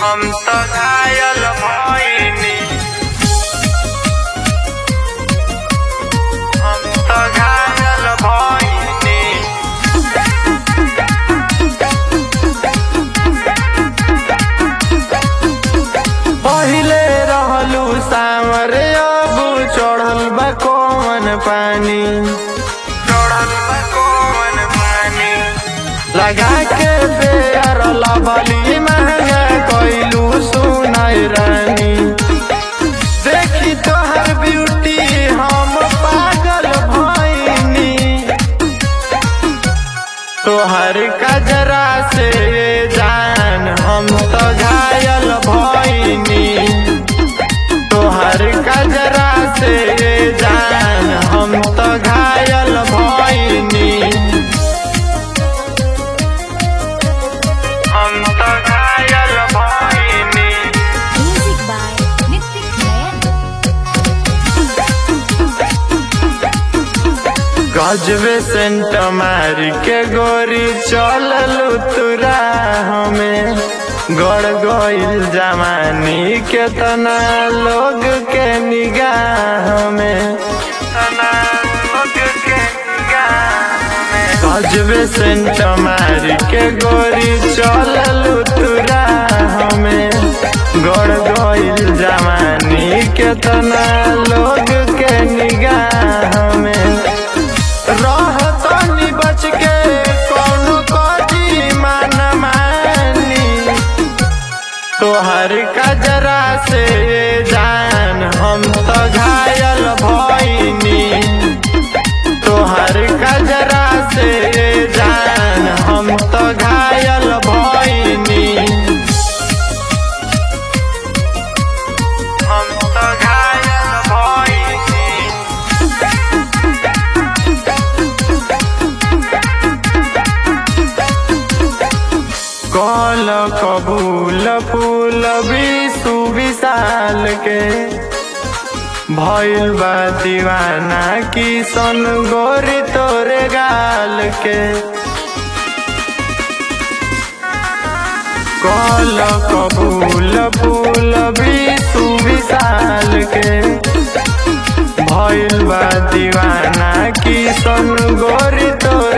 हम त घायल भइनी हम त घायल भइनी पहिले रहलू सामरे अब चढ़ल बा कौन पानी चढ़ल बा कौन पानी लगा के बेर लबली महंगा कैलू सुनाई रानी देखी तोहर ब्यूटी हम पागल भइनी तोहर कजरा से जान हम तो घायल भइनी तोहर कजरा से जान हम तो घायल भइनी हम तो घायल भइनी Music by Nitik Nayan. गजबे सेंट मार के गोरी चललू तुरा हमें गड़ गईल जमानी के तना लोग के निगाह में गजबे सेंट मार के गोरी चललू तुरा हमें गड़ गईल जमानी के तना लोग के निगाह में रहतनी बच के कौनो कजी मान मानी तोहर कजरा से जान हम तो घायल भइनी तोहर कजरा से जान हम तो घायल भइनी हम तो घायल भइनी कल कबूल फूल विशु विशाल के भइल बा दीवाना किसन गोरी तोरे गाल के कल कबूल फूल विशु विशाल के भइल बा दीवाना किसन गोरी तोरे